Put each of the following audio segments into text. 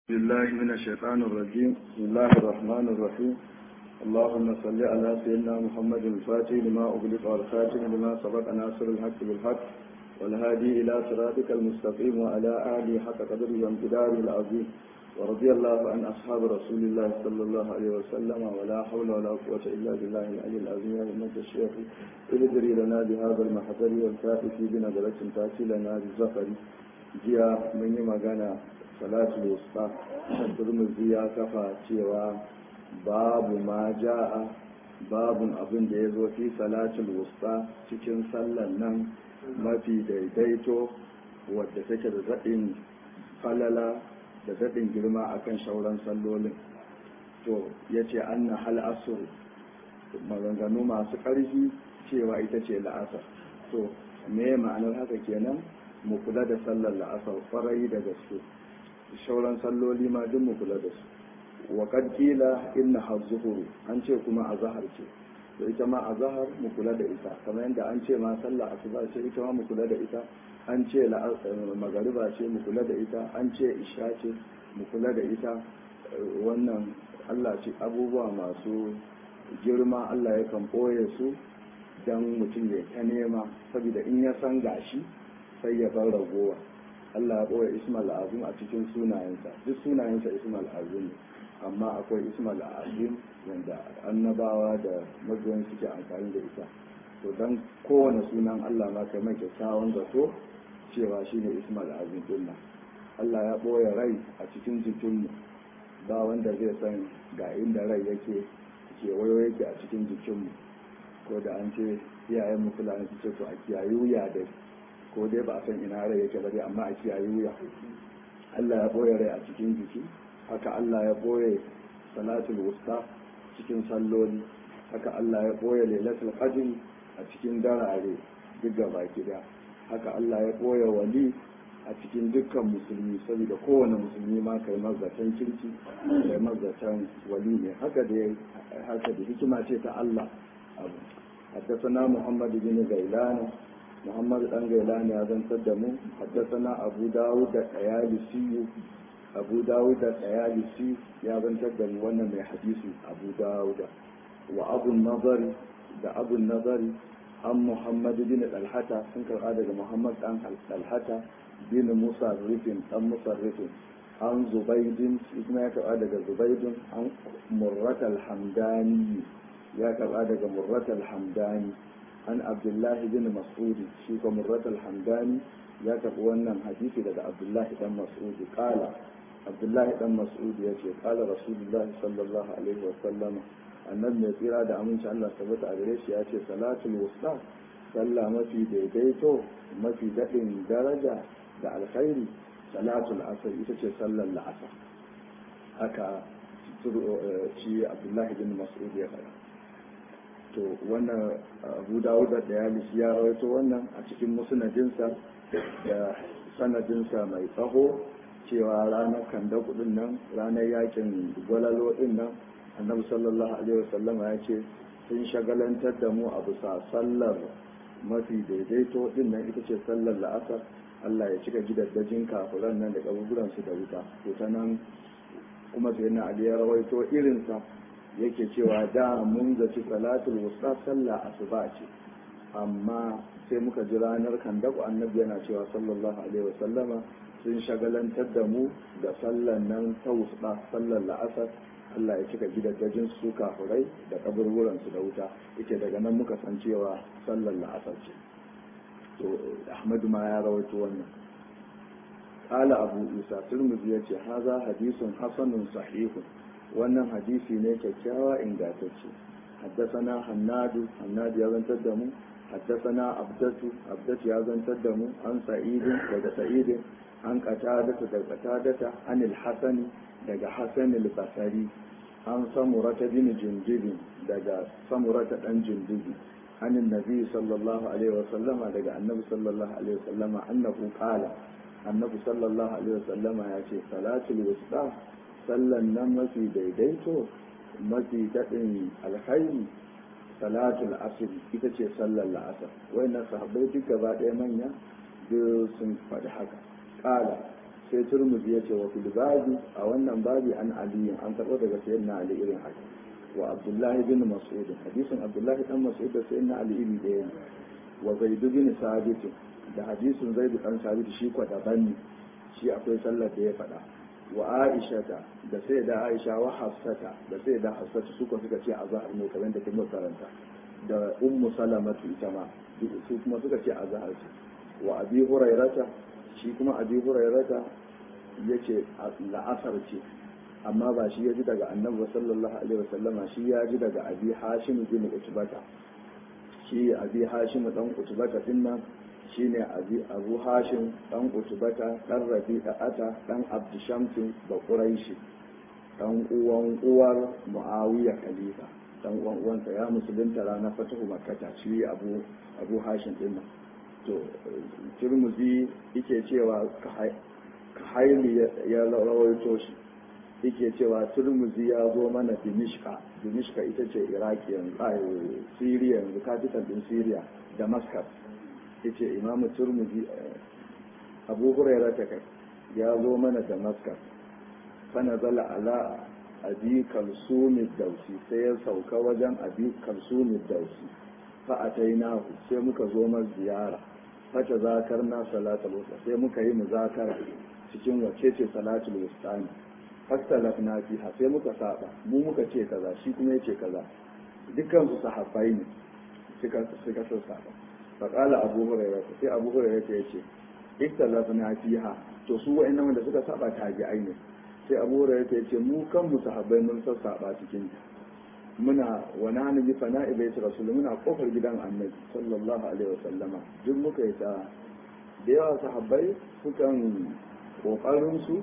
بالله من الشيطان الرجيم بسم الله الرحمن الرحيم اللهم صل على سيدنا محمد الفاتح لما أغلق والخاتم لما سبق ناصر الحق بالحق والهادي إلى صراطك المستقيم وعلى آله حق قدره وامتداره العظيم ورضي الله عن أصحاب رسول الله صلى الله عليه وسلم ولا حول ولا قوة إلا بالله العلي العظيم يا أمة الشيخ ادري لنا بهذا المحضر والكافي بنظرة تأتي لنا بالزفر جيا من يمغانا salatul wusta turmuzi ya kafa cewa babu ma ja'a babun abin da ya zo fi salatul wusta cikin sallan nan mafi daidaito wadda take da zaɗin falala da zaɗin girma akan shauran sallolin to ya ce an na hal asur maganganu masu ƙarfi cewa ita ce la'asar to me ma'anar haka kenan mu kula da sallar la'asar farai da gaske shauran salloli ma duk mu kula da su wa kad kila inna hazzuhuru an ce kuma azhar ce to ita ma azhar mu kula da ita kamar yadda an ce ma sallah asuba ce ita ma mu kula da ita an ce magariba ce mu kula da ita an ce isha ce mu kula da ita wannan Allah ce abubuwa masu girma Allah yakan ɓoye su dan mutum ya ta nema saboda in ya san gashi sai ya bar ragowa Allah ya ɓoye Ismail Azim a cikin sunayensa duk sunayensa Ismail Azim amma akwai Ismail Azim wanda annabawa da mabiyan suke amfani da ita to dan kowane sunan Allah ma kai mai kyakkyawan zato cewa shine Ismail Azim din Allah ya ɓoye rai a cikin jikinmu ba wanda zai san ga inda rai yake kewayo yake a cikin jikinmu ko da an ce iyayen mu fulani su ce to a kiyaye wuya dai ko dai ba a san ina rai yake ba dai amma a kiyaye wuya Allah ya boye rai a cikin jiki haka Allah ya boye salatul wusta cikin salloli haka Allah ya boye lailatul qadr a cikin darare duk gaba gida haka Allah ya boye wali a cikin dukkan musulmi saboda kowane musulmi ma kai mazatan kirki kai mazatan wali ne haka da haka da hikima ce ta Allah abu حدثنا محمد بن غيلان محمد بن غيلان يا زن تدمو حدثنا أبو داود الأيالسي أبو داود الأيالسي يا زن تدمو وانا من حديث أبو داود وأبو النظر ده أبو النظر عن محمد بن الحتى سنكر هذا محمد عن الحتى بن مصرف عن مصرف عن زبيد اسمه هذا زبيد عن مرة الحمداني ya karba daga murrat al-hamdani an abdullahi bin mas'udi shi ko murrat al-hamdani ya karbi wannan hadisi daga abdullahi dan mas'udi kala abdullahi dan mas'udi ya ce kala rasulullahi sallallahu alaihi wa sallama annabi mai tsira da aminci Allah tabbata a gare shi ya ce salatul wusta sallah mafi daidaito mafi daɗin daraja da alkhairi salatul asr ita ce sallar la'asar haka shi abdullahi bin mas'udi ya faɗa to wannan abu dawud da yalisi ya rawaito wannan a cikin musnadinsa da sanadinsa mai tsaho cewa ranar kanda kudin nan ranar yakin gwalalo din nan annabi sallallahu alaihi wasallama ya ce sun shagalantar da mu a bisa sallar mafi daidaito din nan ita ce sallar la'asar Allah ya cika gidaddajin kafuran nan da kaburburan su da wuta to ta nan kuma sai na ali ya rawaito irinsa yake cewa da mun zaci salatul wusta sallah asuba ce amma sai muka ji ranar kandaku annabi yana cewa sallallahu alaihi wasallama sun shagalantar da mu da sallan nan ta wusta sallar la'asar Allah ya cika gidajen su kafurai da kaburburan su da wuta yake daga nan muka san cewa sallar la'asar ce to Ahmadu ma ya rawaito wannan قال أبو إيسى ترمذي يتي هذا حديث حسن صحيح wannan hadisi ne kyakkyawa ingantacce haddasana hannadu hannadu ya zantar da mu haddasana abdatu abdatu ya zantar da mu an sa'idin daga sa'idin an qatadata daga qatadata an al-hasani daga hasan al-basri an samurata bin jundubin daga samurata dan jundubi an annabi sallallahu alaihi wa sallama daga annabi sallallahu alaihi wa sallama annahu qala annabi sallallahu alaihi wa sallama ya ce salatul wusta sallan nan mafi daidaito mafi daɗin alkhairi salatul asr ita ce sallar la'asar wayannan sahabbai duk gaba ɗaya manya duk sun faɗi haka ƙala sai turmuzi ya ce wa fil babi a wannan babi an ali an karɓo daga sayyidina ali irin haka wa abdullahi bin mas'ud hadisin abdullahi dan mas'ud da sayyidina ali iri ɗaya ne wa zaid bin sabit da hadisin zaid dan sabit shi kwa daban ne shi akwai sallar da ya faɗa wa aisha da sai da aisha wa hafsata da sai da hafsata suka suka ce azhar ne kamar da kuma karanta da ummu salamatu ita ma su kuma suka ce azhar ce wa abi hurairata shi kuma abi hurairata yace la'asar ce amma ba shi ya ji daga annabi sallallahu alaihi wasallama shi ya ji daga abi hashim bin utbata shi abi hashim dan utbata din nan shine abi abu hashim dan utbata dan rabi'ata dan abdushamsin da quraishi dan uwan uwar muawiya khalifa dan uwan uwansa ya musulunta ranar fatahu makkata shi abu abu hashim din nan to turmuzi yake cewa ka haili ya rawaito shi yake cewa turmuzi ya zo mana dimishka dimishka ita ce iraki yanzu a siriya yanzu capital din siriya damascus yace imamu turmuzi abu huraira ta kai ya zo mana damascus fana zala ala abi kalsumi dausi sai ya sauka wajen abi kalsumi dausi fa'atainahu sai muka zo mar ziyara fata zakar na salatul wusta sai muka yi muzakara cikin wacce ce salatul wusta ne fastalaf na fiha sai muka saba mu muka ce kaza shi kuma yace kaza dukkan su sahabbai ne suka suka san saba fa qala abu hurairah sai abu hurairah ya ce iktalaf na fiha to su wa'annan wanda suka saba tabi'ai ne sai abu hurairah ya ce mu kan mu sahabbai mun san saba cikin ta muna wa nahnu bi fana'i baiti rasul muna kofar gidan annabi sallallahu alaihi wasallama duk muka yi ta da yawa sahabbai sukan kokarin su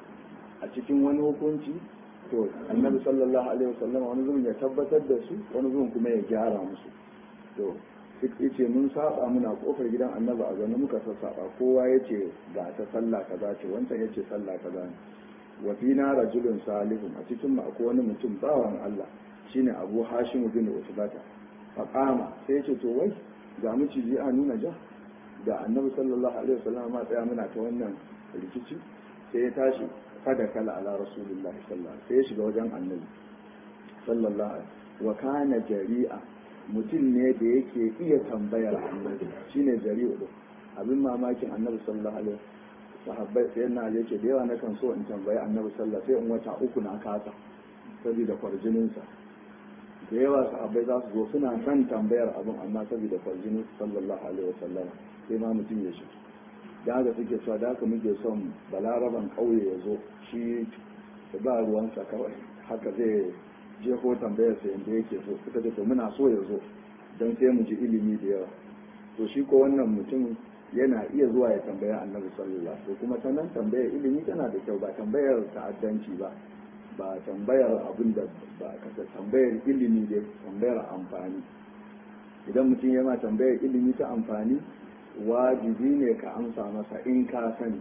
a cikin wani hukunci to annabi sallallahu alaihi wasallama wani zuwan ya tabbatar da su wani zuwan kuma ya gyara musu to duk yace mun saba muna kofar gidan annabi a zaune muka sassaba kowa yace ga ta sallah kaza ce wancan yace sallah kaza ne wa fina rajulun salihun a cikin mu akwai wani mutum bawan Allah shine abu hashim bin utbata faqama sai yace to wai ga miciji a nuna ja da annabi sallallahu alaihi wasallam ma tsaya muna ta wannan rikici sai ya tashi fada kala ala rasulullah sallallahu alaihi sai ya shiga wajen annabi sallallahu alaihi wa kana jari'a mutum ne da yake iya tambayar annabi shine jari'u din abin mamakin annabi sallallahu alaihi sahabbai sai na yake da yawa na kan so in tambayi annabi sallallahu sai in wata uku na kasa saboda kwarjininsa da yawa sahabbai za su zo suna son tambayar abin amma saboda kwarjinin sallallahu alaihi wasallam sai ma mutum ya shi da haka suke cewa da haka muke son balaraban ƙauye ya zo shi da ba ruwansa kawai haka zai jeho tambayar sa yadda yake so suka ce to muna so ya zo don sai mu ji ilimi da yawa to shi ko wannan mutum yana iya zuwa ya tambaya annabi sallallahu alaihi kuma ta nan tambayar ilimi tana da kyau ba tambayar ta'addanci ba ba tambayar abin da ba ka tambayar ilimi da tambayar amfani idan mutum yana tambayar ilimi ta amfani wajibi ne ka amsa masa in ka sani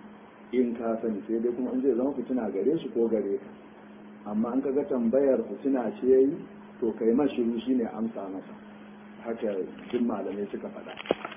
in ka sani sai dai kuma in zai zama fitina gare shi ko gare ka amma an kaga tambayar fitina ce yayi to kai mashiru shine amsa masa haka duk malamai suka faɗa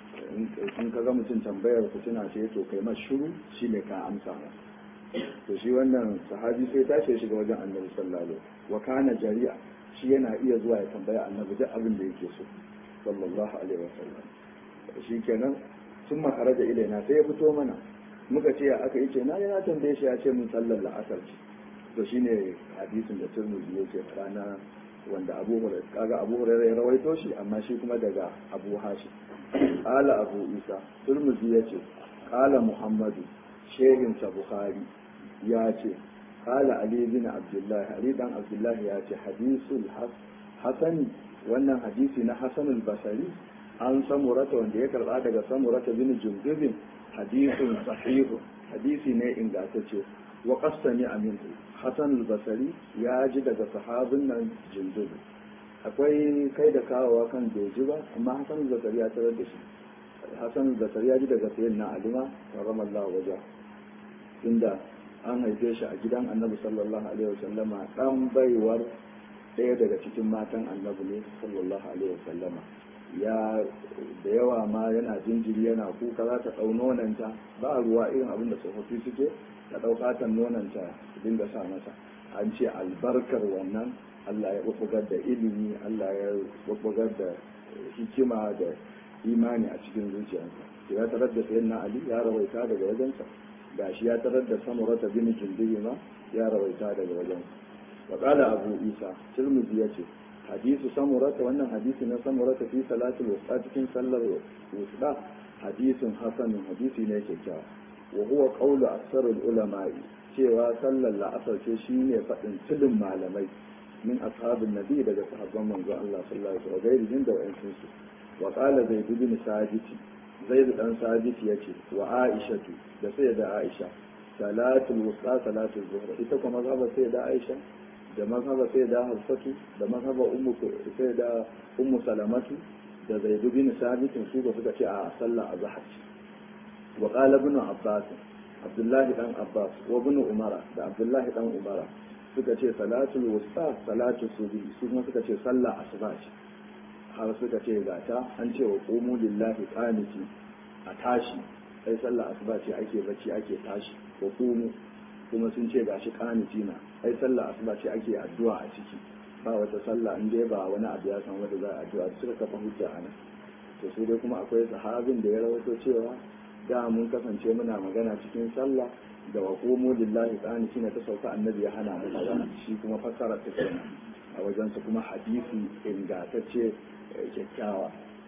in ka ga mutum tambayar fitina ce to kai mashiru shine ka amsa masa to shi wannan sahabi sai tashi ya shiga wajen annabi sallallahu alaihi wa kana jari'a shi yana iya zuwa ya tambaya annabi duk abin da yake so sallallahu alaihi wa sallam shi kenan sun makara da ilaina sai ya fito mana muka ce ya aka yi ce na yana tambaye shi ya ce mun sallar la'asar ce to shine hadisin da turmuzi yake rana wanda abu hurairah kaga abu hurairah ya rawaito shi amma shi kuma daga abu hashi qala abu isa turmuzi yace qala muhammadu shehin sa bukhari ya ce qala ali bin abdullah ali dan abdullah ya ce hadisul hasani wannan hadisi na hasanul basari an samurata wanda ya karba daga samurata bin jundubin hadisun sahihu hadisi ne ingantacce wa qassani amintu hasan al-basri ya ji daga sahabin nan jundubi akwai kai da kawowa kan doji ba amma hasan al-basri ya tarar da shi hasan al-basri ya ji daga sayyidina alima ramallahu waja inda an haife shi a gidan annabi sallallahu alaihi wasallama dan baiwar ɗaya daga cikin matan annabi ne sallallahu alaihi wasallama ya da yawa ma yana jinjiri yana kuka za ta ɗau nonanta ba ruwa irin abin da tsofaffi suke ta ɗau fatan nonanta dinga sa masa an ce albarkar wannan Allah ya bubbugar da ilimi Allah ya bubbugar da hikima da imani a cikin zuciyarsa ya tarar da sayyidina Ali ya rawaita daga wajensa gashi ya tarar da samurata bin jindiri ma ya rawaita daga wajensa wa qala abu isa tirmidhi yace hadisu samurata wannan hadisi na samurata fi salatul wusta cikin sallar wusta hadisin hasanun hadisi ne kyakkyawa wa huwa qawlu aksarul ulama'i cewa sallar la'asar ce shine faɗin tilin malamai min ashabin nabi daga sahabban manzo Allah sallallahu alaihi wa sallam da wa'ansu su wa qala zaid bin sabit zaid dan sabit yace wa aishatu da sai da aisha salatul wusta salatul zuhr ita kuma mazhaba sai da aisha da mazhaba sai da hafsatu da mazhaba ummu sai da ummu salamatu da zaid bin sabit su ba suka ce a sallah azhar wa qala ibn abbas abdullahi dan abbas wa ibn umara da abdullahi dan umara suka ce salatul wusta salatul subhi su kuma suka ce sallah asuba ce har suka ce gata an ce wa qumu lillahi qaniti a tashi sai sallah asuba ce ake bacci ake tashi wa qumu kuma sun ce gashi qaniti na ai sallah asuba ce ake addu'a a ciki ba wata sallah in dai ba wani abu ya san wanda za a addu'a suka kafa hujja a nan to sai dai kuma akwai sahabin da ya rawaito cewa da mun kasance muna magana cikin sallah da wa qumu lillahi ta'ala shine ta sauka annabi ya hana mu magana shi kuma fassara ta kenan a wajen su kuma hadisi ingantacce kyakkyawa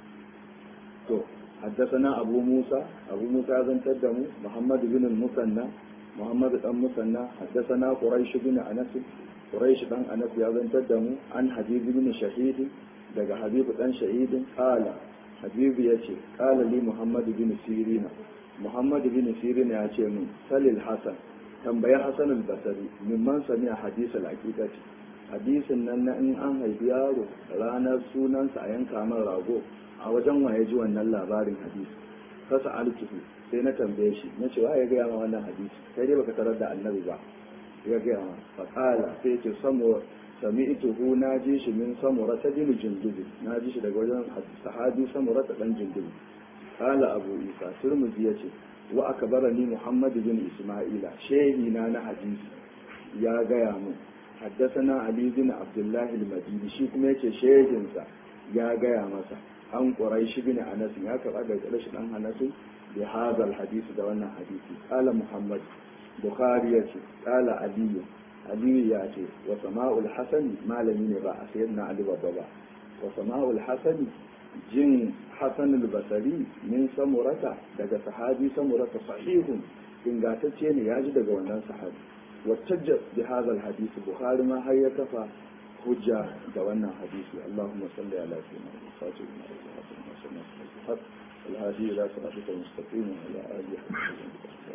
to حدثنا أبو موسى أبو موسى بن تدمو محمد بن المثنى محمد بن المثنى حدثنا قريش بن أنس قريش بن أنس بن تدمو عن حبيب بن شهيد دقى حبيب بن شهيد قال حبيب يتي قال لي محمد بن سيرين محمد بن سيرين يتي من سل الحسن tambayi Hassan al-Basri mimman sami a hadisul haqiqati hadisin nan na in an haifi yaro ranar sunansa a yanka man rago a wajen waye ji wannan labarin hadisi kasa alkihu sai na tambaye shi na ce ya gaya ma wannan hadisi sai dai baka tarar da annabi ba ya gaya ma faqala sai ce samu sami'tuhu na ji shi min samura ta bin jundubi na ji shi daga wajen sahabi samura ta dan jundubi qala abu isa turmuzi yace wa akbarani muhammad bin isma'ila shehi na na hadisi ya gaya mu حدثنا علي بن عبد الله المديني shi kuma yace shehinsa ya gaya masa an quraish bin anas ya karba da quraish dan anas bi hadal hadisi da wannan hadisi qala muhammad bukhari yace qala ali ali ya ce wa sama'ul hasan malami ne ba a sayyidina ali babba ba wa sama'ul hasan jin hasan al-basri min samurata daga sahabi samurata sahihun ingantacce ne ya ji daga wannan sahabi واتجه بهذا الحديث بخاري ما هي كفى حجة دوانا حديثي اللهم صل على سيدنا الفاتح ما الحق الهادي إلى صراطك المستقيم وعلى آله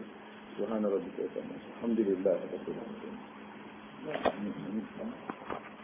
سبحان ربك الحمد لله رب العالمين